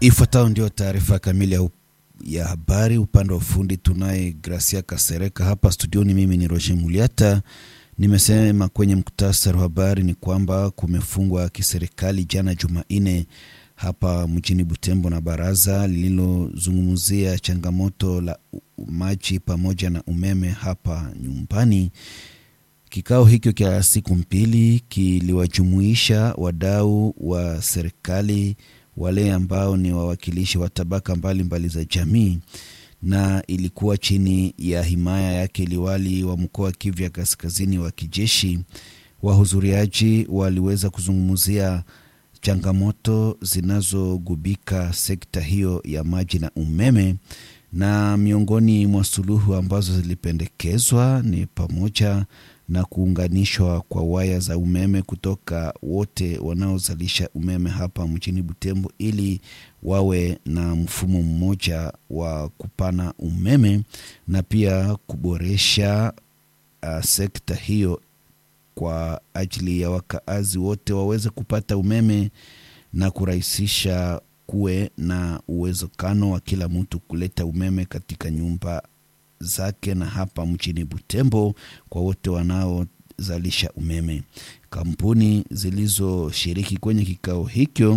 Ifuatayo ndio taarifa kamili ya, ya habari. Upande wa ufundi tunaye Gracia Kasereka hapa studioni. Mimi ni Roger Muliata. Nimesema kwenye muktasari wa habari ni kwamba kumefungwa kiserikali jana Jumanne hapa mjini Butembo na baraza lililozungumzia changamoto la maji pamoja na umeme hapa nyumbani. Kikao hicho cha siku mbili kiliwajumuisha wadau wa serikali, wale ambao ni wawakilishi wa tabaka mbalimbali za jamii, na ilikuwa chini ya himaya yake liwali wa mkoa wa Kivu ya Kaskazini wa kijeshi. Wahudhuriaji waliweza kuzungumzia changamoto zinazogubika sekta hiyo ya maji na umeme, na miongoni mwa suluhu ambazo zilipendekezwa ni pamoja na kuunganishwa kwa waya za umeme kutoka wote wanaozalisha umeme hapa mjini Butembo ili wawe na mfumo mmoja wa kupana umeme na pia kuboresha uh, sekta hiyo kwa ajili ya wakaazi wote waweze kupata umeme na kurahisisha kuwe na uwezekano wa kila mtu kuleta umeme katika nyumba zake na hapa mjini Butembo kwa wote wanaozalisha umeme. Kampuni zilizoshiriki kwenye kikao hicho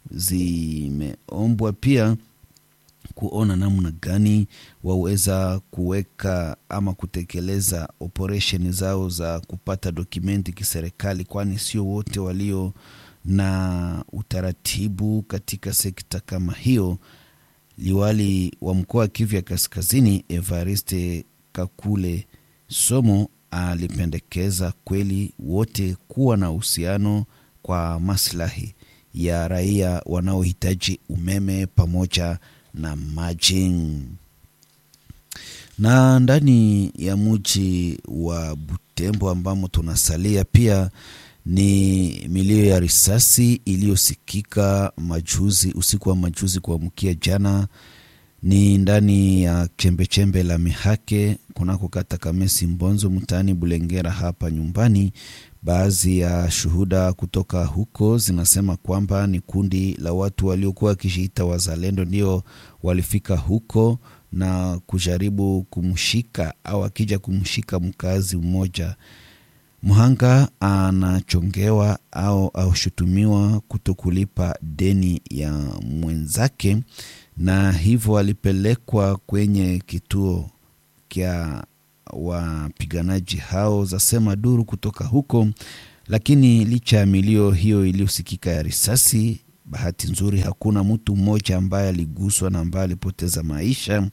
zimeombwa pia kuona namna gani waweza kuweka ama kutekeleza operesheni zao za kupata dokumenti kiserikali, kwani sio wote walio na utaratibu katika sekta kama hiyo. Liwali wa mkoa wa Kivu ya Kaskazini Evariste Kakule Somo alipendekeza kweli wote kuwa na uhusiano kwa maslahi ya raia wanaohitaji umeme pamoja na maji. Na ndani ya mji wa Butembo ambamo tunasalia pia ni milio ya risasi iliyosikika majuzi, usiku wa majuzi kuamkia jana, ni ndani ya chembechembe la Mihake kunako kata Kamesi Mbonzo mtaani Bulengera hapa nyumbani. Baadhi ya shuhuda kutoka huko zinasema kwamba ni kundi la watu waliokuwa wakijiita wazalendo ndio walifika huko na kujaribu kumshika au akija kumshika mkazi mmoja Mhanga anachongewa au aushutumiwa kutokulipa deni ya mwenzake, na hivyo alipelekwa kwenye kituo kya wapiganaji hao, zasema duru kutoka huko. Lakini licha ya milio hiyo iliyosikika ya risasi, bahati nzuri hakuna mtu mmoja ambaye aliguswa na ambaye alipoteza maisha.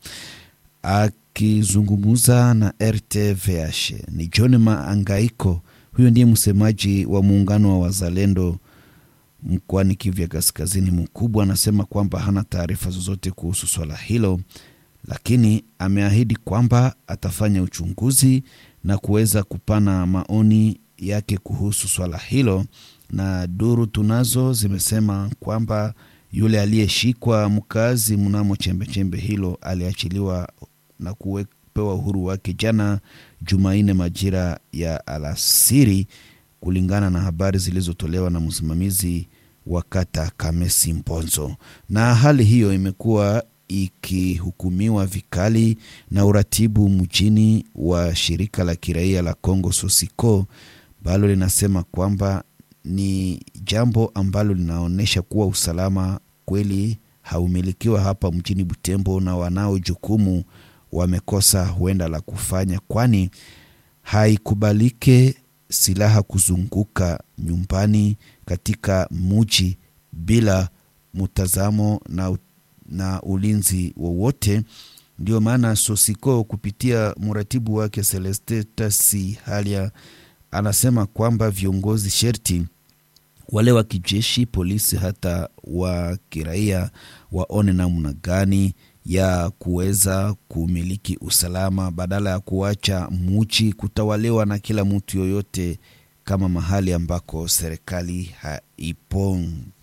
Akizungumza na RTVH ni John Maangaiko, huyo ndiye msemaji wa muungano wa wazalendo mkoani Kivu ya Kaskazini mkubwa, anasema kwamba hana taarifa zozote kuhusu swala hilo, lakini ameahidi kwamba atafanya uchunguzi na kuweza kupana maoni yake kuhusu swala hilo. Na duru tunazo zimesema kwamba yule aliyeshikwa mkazi mnamo chembechembe hilo aliachiliwa na kupewa uhuru wake jana Jumanne majira ya alasiri, kulingana na habari zilizotolewa na msimamizi wa kata Kamesi Mponzo. Na hali hiyo imekuwa ikihukumiwa vikali na uratibu mjini wa shirika la kiraia la Congo Sosiko, ambalo linasema kwamba ni jambo ambalo linaonyesha kuwa usalama kweli haumilikiwa hapa mjini Butembo na wanao jukumu wamekosa huenda la kufanya, kwani haikubalike silaha kuzunguka nyumbani katika muji bila mtazamo na, na ulinzi wowote. Ndio maana Sosiko kupitia mratibu wake Celeste Tasi Halia anasema kwamba viongozi sherti wale wa kijeshi, polisi, hata wa kiraia waone namna gani ya kuweza kumiliki usalama badala ya kuacha muji kutawaliwa na kila mtu yoyote kama mahali ambako serikali haipo.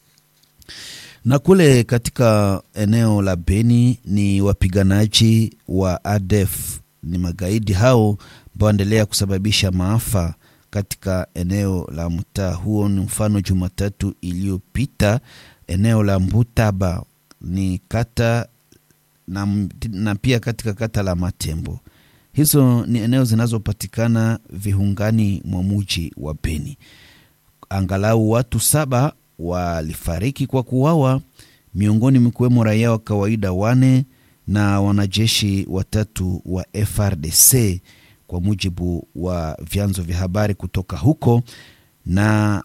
Na kule katika eneo la Beni ni wapiganaji wa ADF, ni magaidi hao ambao waendelea kusababisha maafa katika eneo la mtaa huo. Ni mfano Jumatatu iliyopita eneo la Mbutaba ni kata na, na pia katika kata la Matembo. Hizo ni eneo zinazopatikana viungani mwa muji wa Beni. Angalau watu saba walifariki kwa kuuawa, miongoni mkiwemo raia wa kawaida wane na wanajeshi watatu wa FRDC kwa mujibu wa vyanzo vya habari kutoka huko. Na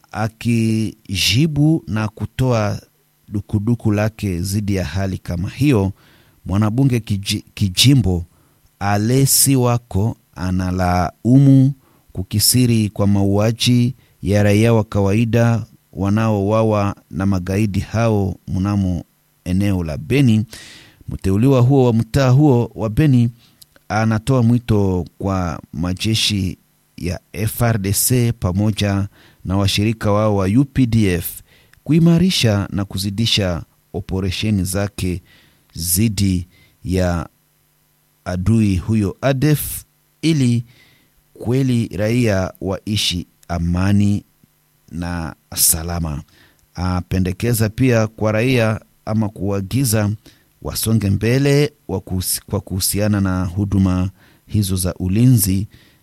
akijibu na kutoa dukuduku lake dhidi ya hali kama hiyo, mwanabunge kiji, kijimbo Alesi wako analaumu kukisiri kwa mauaji ya raia wa kawaida wanaowawa na magaidi hao mnamo eneo la Beni. Mteuliwa huo wa mtaa huo wa Beni anatoa mwito kwa majeshi ya FRDC pamoja na washirika wao wa UPDF kuimarisha na kuzidisha operesheni zake dhidi ya adui huyo ADF ili kweli raia waishi amani na salama. Apendekeza pia kwa raia ama kuagiza wasonge mbele kwa kuhusiana na huduma hizo za ulinzi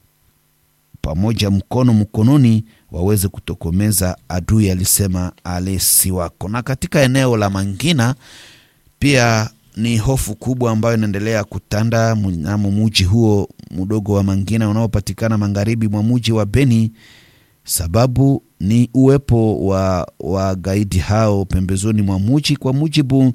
pamoja mkono mkononi waweze kutokomeza adui, alisema Alesi wako. Na katika eneo la Mangina pia ni hofu kubwa ambayo inaendelea kutanda mnamo muji huo mdogo wa Mangina unaopatikana magharibi mwa muji wa Beni. Sababu ni uwepo wa wagaidi hao pembezoni mwa muji, kwa mujibu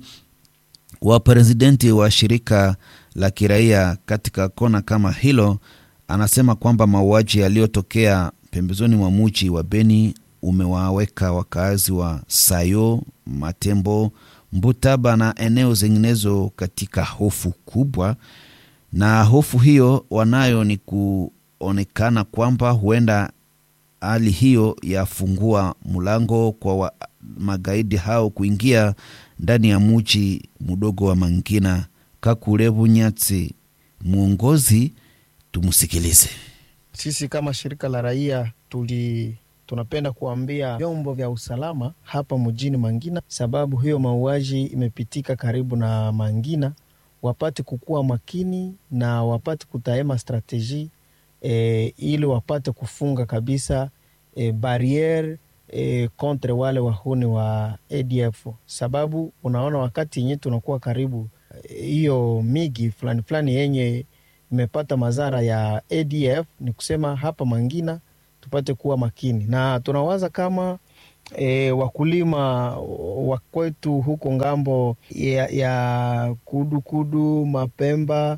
wa presidenti wa shirika la kiraia katika kona kama hilo. Anasema kwamba mauaji yaliyotokea pembezoni mwa muji wa Beni umewaweka wakaazi wa Sayo, Matembo, Mbutaba na eneo zinginezo katika hofu kubwa, na hofu hiyo wanayo ni kuonekana kwamba huenda hali hiyo yafungua mlango kwa wa magaidi hao kuingia ndani ya muji mdogo wa Mangina. Kakulevu Nyatsi, mwongozi, tumsikilize. Sisi kama shirika la raia tuli tunapenda kuambia vyombo vya usalama hapa mjini Mangina, sababu hiyo mauaji imepitika karibu na Mangina, wapate kukuwa makini na wapate kutaema strateji e, ili wapate kufunga kabisa e, barriere e, kontre wale wahuni wa ADF, sababu unaona wakati yenye tunakuwa karibu hiyo e, migi fulani fulani yenye imepata madhara ya ADF, ni kusema hapa Mangina tupate kuwa makini na tunawaza kama e, wakulima wa kwetu huko ngambo ya, ya kudu kudu Mapemba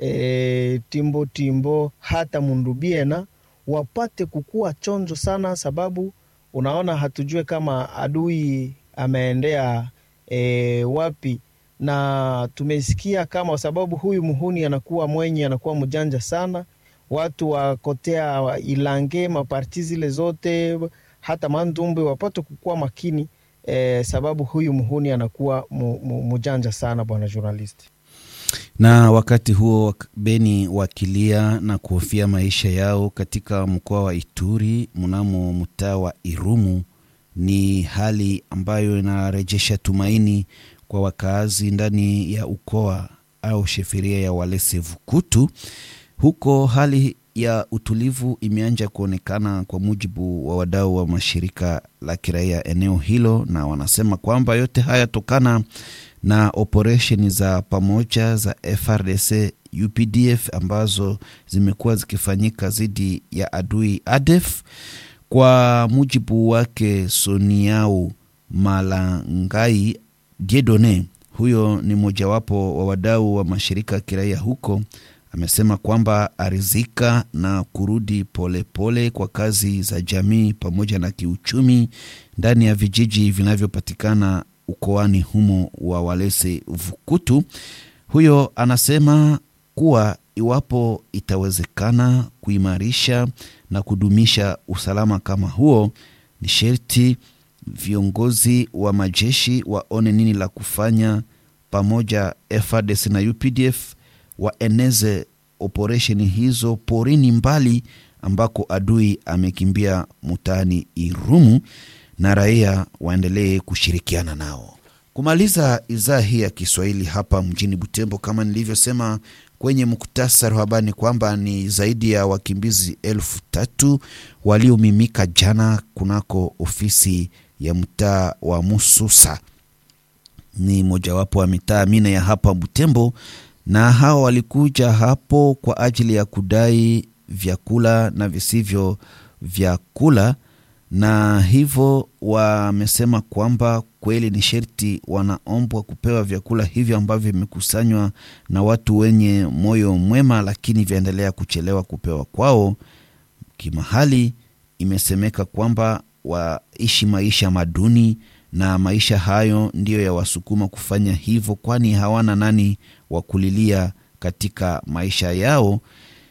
e, timbo timbo hata Mundubiena wapate kukuwa chonjo sana, sababu unaona hatujue kama adui ameendea e, wapi na tumesikia kama sababu huyu muhuni anakuwa mwenye anakuwa mjanja sana watu wakotea Ilange maparti zile zote hata Mandumbe wapate kukuwa makini eh, sababu huyu muhuni anakuwa mujanja sana, bwana journalist. Na wakati huo Beni wakilia na kuhofia maisha yao katika mkoa wa Ituri mnamo mtaa wa Irumu, ni hali ambayo inarejesha tumaini kwa wakaazi ndani ya ukoa au sheferia ya Walese Vukutu. Huko hali ya utulivu imeanza kuonekana kwa mujibu wa wadau wa mashirika la kiraia eneo hilo, na wanasema kwamba yote haya tokana na operesheni za pamoja za FRDC UPDF ambazo zimekuwa zikifanyika dhidi ya adui ADF. Kwa mujibu wake Soniau Malangai Diedone, huyo ni mojawapo wa wadau wa mashirika ya kiraia huko amesema kwamba arizika na kurudi polepole pole kwa kazi za jamii pamoja na kiuchumi ndani ya vijiji vinavyopatikana ukoani humo wa Walese Vukutu. Huyo anasema kuwa iwapo itawezekana kuimarisha na kudumisha usalama kama huo, ni sherti viongozi wa majeshi waone nini la kufanya pamoja FARDC na UPDF waeneze operesheni hizo porini mbali ambako adui amekimbia mtaani Irumu, na raia waendelee kushirikiana nao. Kumaliza idhaa hii ya Kiswahili hapa mjini Butembo, kama nilivyosema kwenye muktasari wa habari ni kwamba ni zaidi ya wakimbizi elfu tatu waliomimika jana kunako ofisi ya mtaa wa Mususa, ni mojawapo wa mitaa mine ya hapa Butembo, na hao walikuja hapo kwa ajili ya kudai vyakula na visivyo vyakula, na hivyo wamesema kwamba kweli ni sherti wanaombwa kupewa vyakula hivyo ambavyo vimekusanywa na watu wenye moyo mwema, lakini vyaendelea kuchelewa kupewa kwao. Kimahali imesemeka kwamba waishi maisha maduni na maisha hayo ndiyo yawasukuma kufanya hivyo, kwani hawana nani wa kulilia katika maisha yao.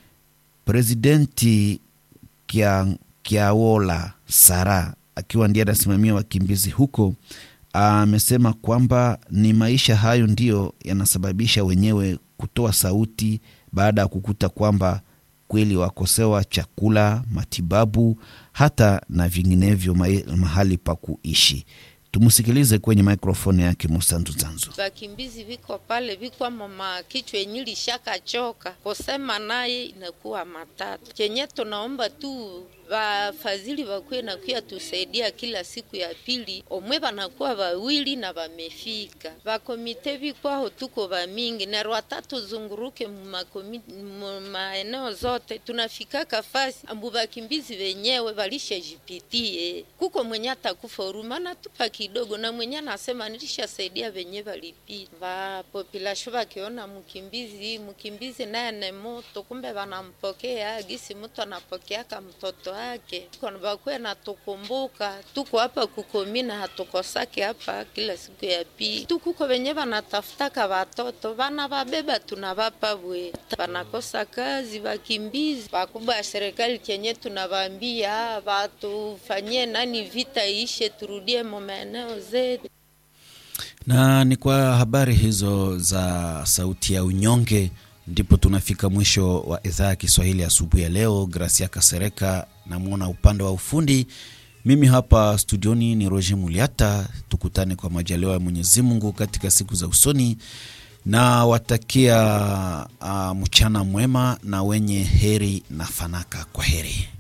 Presidenti Kia, Kiawola Sara akiwa ndiye anasimamia wakimbizi huko amesema kwamba ni maisha hayo ndiyo yanasababisha wenyewe kutoa sauti baada ya kukuta kwamba kweli wakosewa chakula, matibabu, hata na vinginevyo mahali pa kuishi. Tumusikilize kwenye mikrofoni yake Musantu Zanzu. Vakimbizi viko pale viko mama kichwa yenye lishaka choka kusema naye inakuwa matatu. Chenye tunaomba tu vafadhili vakuwe nakuya tusaidia kila siku ya pili, omwe vanakuwa vawili na vamefika. Vakomite vikwaho tuko vamingi na rwatatu zunguruke maeneo zote tunafikaka fasi ambu vakimbizi venyewe valishajipitie kuko mwenye atakufa urumana tupa kidogo na mwenye anasema nilishasaidia venye valipita vapopilasho vakiona mkimbizi mkimbizi naye ne moto kumbe vanampokea gisi mtu anapokeaka mtoto wake vakuwe natukumbuka tuko hapa kukomina hatukosake hapa kila siku ya pili tukuko venye vanatafutaka vatoto vana vabeba tunavapa bwe vanakosa kazi vakimbizi vakubwa ya serikali kenye tunavambia vatufanyie nani vita ishe turudie maeneo zetu na ni kwa habari hizo za sauti ya unyonge ndipo tunafika mwisho wa idhaa ya Kiswahili asubuhi ya leo. Gracia Kasereka namwona upande wa ufundi, mimi hapa studioni ni Roger Muliata. Tukutane kwa majaliwa ya Mwenyezi Mungu katika siku za usoni, na watakia uh, mchana mwema na wenye heri na fanaka. Kwa heri.